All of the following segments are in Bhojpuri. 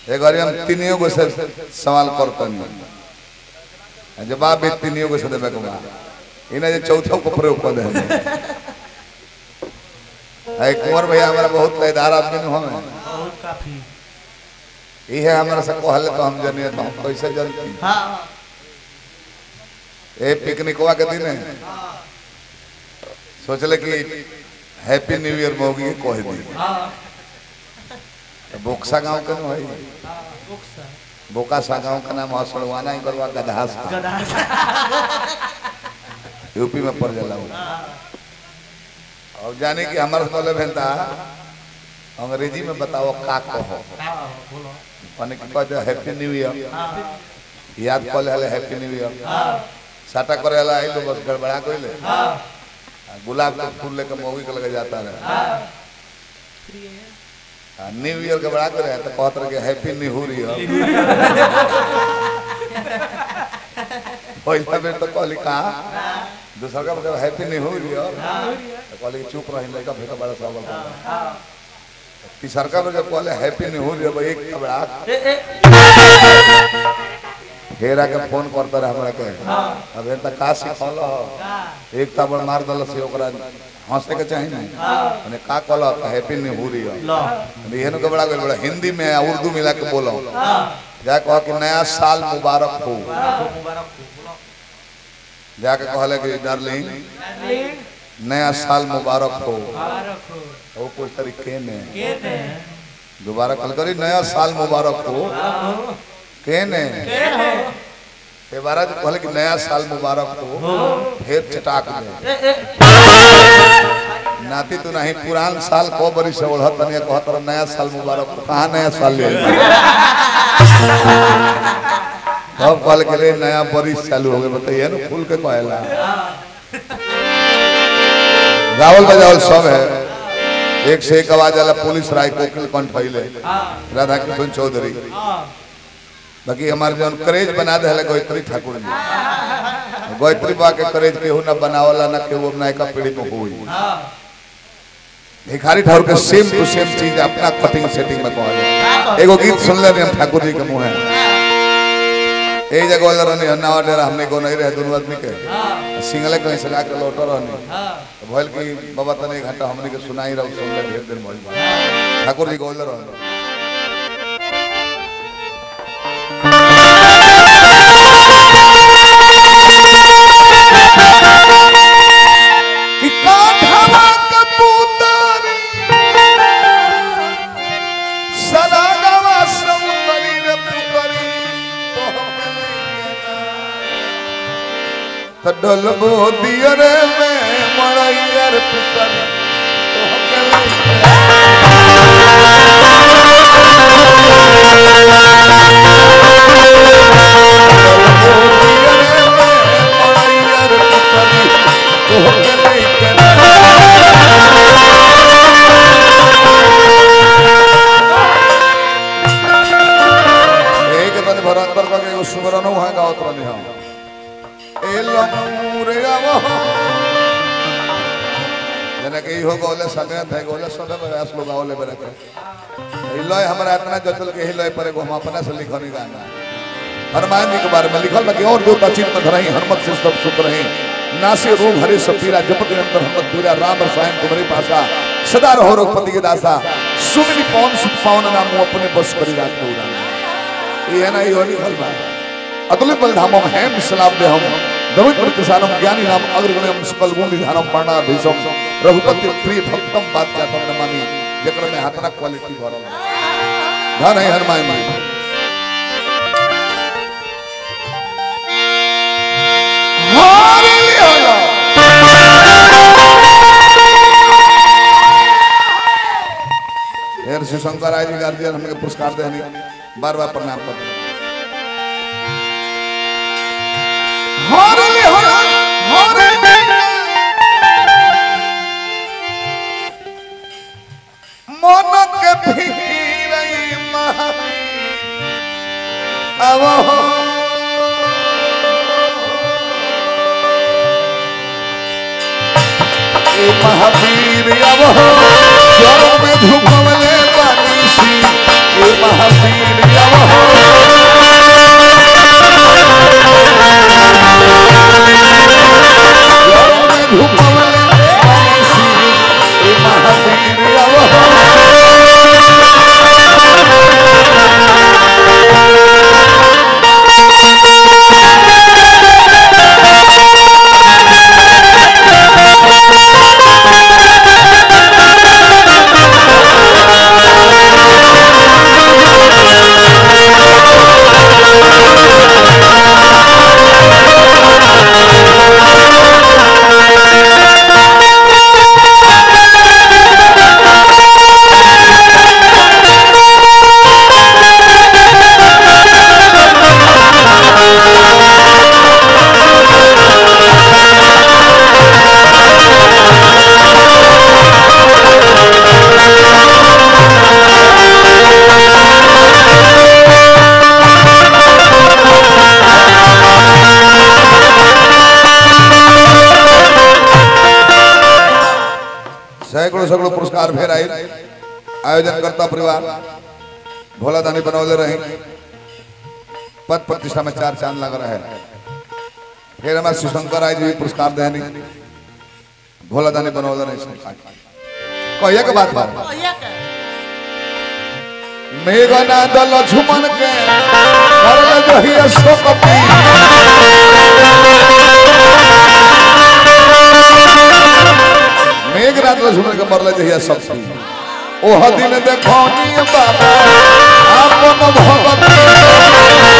एक बार हम तीनियों को से सवाल करतनी जवाब भी तीनियों को से देबे के बा इने जे चौथो को प्रयोग कर दे है कुंवर भैया हमारा बहुत लयदार आदमी न हमें बहुत काफी इहे हमरा से कहले तो हम जनिए तो हम कैसे जानती हाँ ए पिकनिकवा के दिन सोचले कि हैप्पी न्यू ईयर मोगी कह दी हाँ तो बोक्सा गांव के न है बुक्स बोकासा गांव का नाम हसड़वाना ही करवा गधास गधा यूपी में पड़ जाला वो और जाने कि हमारे बोले भेंता अंग्रेजी में बताओ का कहो हाँ बोलो माने कि कह हैप्पी न्यू ईयर हाँ याद कर ले हैप्पी न्यू ईयर हाँ साटा करे ला आई तो बस गड़बड़ा कोइले हाँ गुलाब का फूल लेकर मोगी के लगे जाता रहे हाँ आ, न्यू ईयर के बड़ा करे तो कहत रहे हैप्पी न्यू ईयर पहिला बेर तो कहली कहा दूसरा का मतलब हैप्पी न्यू ईयर तो कहली कि चुप रही लड़का फेंका बड़ा सवाल तीसर का बेर जब कहले हैप्पी न्यू ईयर एक का बड़ा ए ए हेरा के फोन करता रहे हमरा के अब एन तक का सिखल हो एक तबड़ मार दल से ओकरा हंसे के चाही नहीं माने का कहल हैप्पी न्यू ईयर लो एहन के बड़ा गइल बड़ा हिंदी में आ उर्दू मिला के बोलो जा कह कि नया साल मुबारक हो मुबारक मुबारक बोलो जाके कहले कि डार्लिंग नया साल मुबारक हो मुबारक हो वो कुछ तरीके ने के ने दोबारा कल करी नया साल मुबारक हो के ने के हो ए बारा जो कहले कि नया साल मुबारक हो फिर चटाक दे ए ए नाती तू नहीं पुरान साल को बरी से ओढ़त तनिया कहत रह नया साल मुबारक हो कहां नया साल ले अब कल के रे नया बरिस चालू हो गए बताइए ना फूल के कहला गावल बजावल सब है एक से एक आवाज आला पुलिस राय कोकिल कंठ फैले राधा कृष्ण चौधरी बाकी हमारे जौन करेज बना दे गोयत्री ठाकुर जी गोयत्री बा के करेज केहू ना बनावला ना केहू नायका पीढ़ी में हुई भिखारी ठाकुर के सेम टू सेम चीज अपना कटिंग सेटिंग में कहले एगो गीत सुनले रहे हम ठाकुर जी के मुंह ए जगह वाला रहनी हन्नावा डेरा हमने को नहीं रहे दोनों आदमी के सिंगले कहीं से लाके लौट रहनी तो भइल कि बाबा तने एक घंटा हमने के सुनाई रहो सुनले ढेर दिन भइल ठाकुर जी गोल रहनी कि काठवा कबूतर सदा गवा सौंदरी रे पुतरी तो डलबो दियर में मड़ैयर पुतरी एक दिन भर अंदर का एगो सुमरन वहां गावत रहनी हम ए लमूरे आवो जने के इहो गौले संगे थे गौले सबे प्रयास लोग गावले बरे के ई लय हमरा इतना जतल के ही लय पर एगो हम अपना से लिखनी गाना हनुमान जी के बारे में लिखल बाकी और दो तचित में धरही हनुमत से सब सुख रही नासे रोग हरे सब पीरा जपत अंतर हनुमत पीरा राम रसायन तुम्हारी पासा सदा रहो रघुपति के दासा सुमिनी पवन सुख पावन नाम अपने बस करी राख दो ये है ना ये होली फल बा अतुलित बल धामम हेम सलाम दे हम दमित प्रतिसानम ज्ञानी नाम अग्रगण्यम सकल गुण निधानम पाणा भीषम रघुपति प्रिय भक्तम बात जातम नमामि जेकर में हाथना क्वालिटी भरल धन है हनुमान जी हालेलुया हेर श्री शंकर राय जी गार्जियन हमके पुरस्कार देनी बार बार प्रणाम करते हारेली हारे मन के फिरई महावीर अब ए महावीर अब चरण में झुकवले बानीसी ए महावीर सैकड़ों सैकड़ों पुरस्कार फेर आए आयोजन करता परिवार भोला दानी बनौले रहे पद प्रतिष्ठा में चार चांद लग रहा है फिर हमारे शिवशंकर राय जी भी पुरस्कार देनी भोला दानी बनौले रहे कहिए के बात बात मेघना दल झुमन के करल जहिया शोकती मेघनाथ दल झुमन के मरल जहिया शक्ति ओह दिन देखौनी बाबा आपन भगवती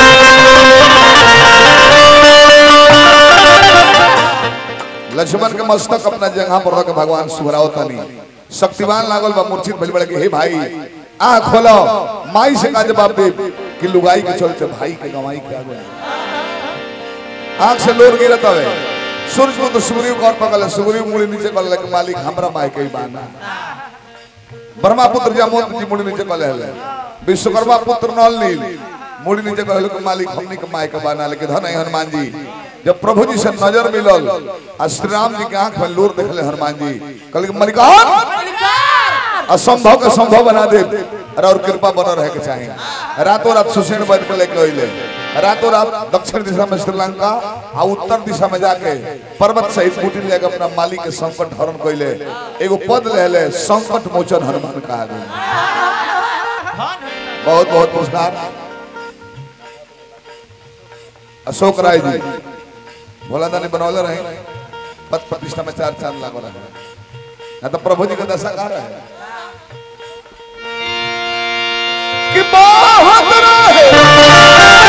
लक्ष्मण के मस्तक अपना जगह पर रख भगवान सुहराओ तनी शक्तिवान लागल बा मूर्छित भइल बड़े हे भाई आ खोलो माई से का जवाब दे कि लुगाई के चलते भाई के गवाई के आगे आंख से लोर गिरत हवे सूरज को तो सुग्रीव कौन पकड़ सुग्रीव मुड़ी नीचे कर ले मालिक हमरा माई के ही बाना ब्रह्मा पुत्र जामोद जी मुड़ी नीचे कर ले विश्वकर्मा पुत्र नल नील मुड़ी नीचे कर ले मालिक हमनी के माई के बाना लेकिन धन है हनुमान जी जब प्रभु जी से नजर मिलल आ श्री राम जी के आंख में लोर देखले हनुमान जी कहले मलिकान असंभव के संभव बना दे अरे और कृपा बना रहे के चाहिए रातों रात सुसेन बन के लेके अइले रातों रात दक्षिण दिशा में श्रीलंका आ उत्तर दिशा में जाके पर्वत सहित कुटिल लेके अपना मालिक के संकट हरण कइले एगो पद ले ले संकट मोचन हनुमान कहा गया बहुत बहुत पुरस्कार अशोक राय जी भोला दानी बनौले रहे पद प्रतिष्ठा में चार चांद लागो रहे ना तो प्रभु जी का दशा का रहे कि बहुत रहे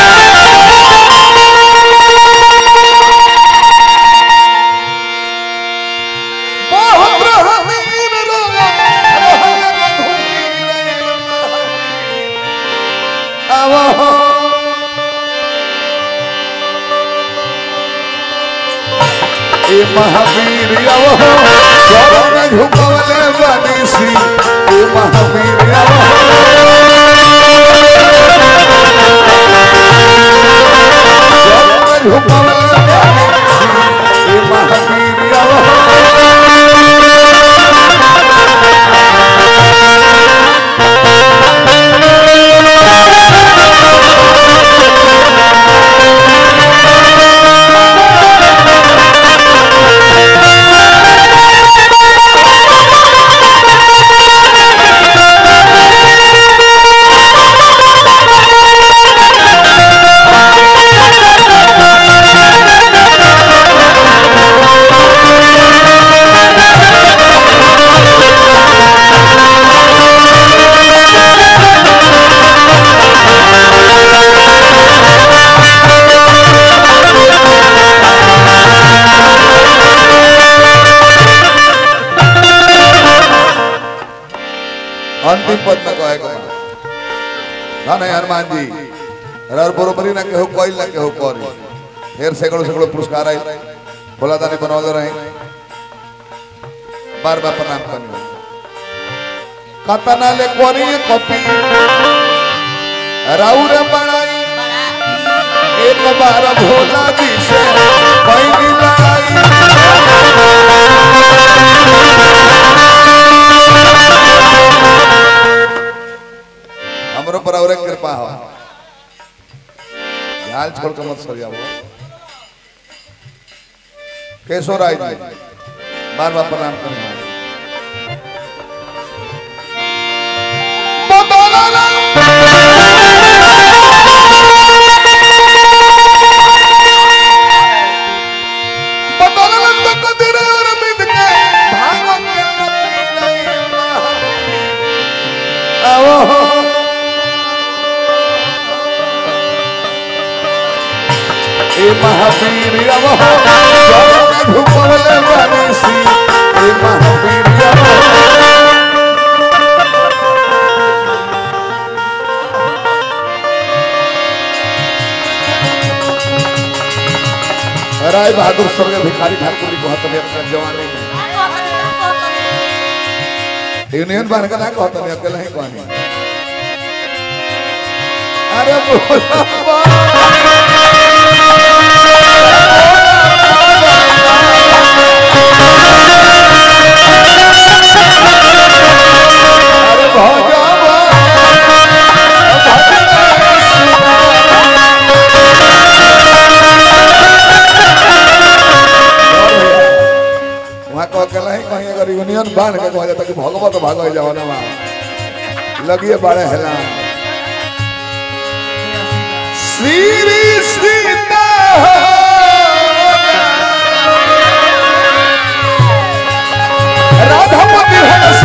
बहुत रहे मीर रहे, रहे रघुवीर आवहो। ए महावीर आवहो, चरण झुकवले बनीसी ए महावीर आवहो। चरण झुकवले बनीसी ए महावीर आवहो। अंतिम पद में कहे को ना नहीं हनुमान जी रर बरोबरी ना केहू कोई ना केहू करी फिर सैकड़ों सैकड़ों पुरस्कार आई भोला दानी बनौले रहे बार बार प्रणाम करनी कतना ले कोरी कॉपी राउर बनाई एक बार भोला जी से पहली लड़ाई हमरो पर और कृपा हो हाल छोड़ के मत सर जाओ केशव राय जी बार बार प्रणाम करना महावीर अवहो चरण झुकवले बनीसी ए महावीर अवहो राय बहादुर स्वर्गीय भिखारी ठाकुर जी को हतने अपना जवानी में यूनियन बन का ना कहता नहीं अकेला ही कहनी अरे बोला बांध के कहा जाता कि भगवत भागो जवाना में लगिए बड़े हेला श्री सीता राधापति है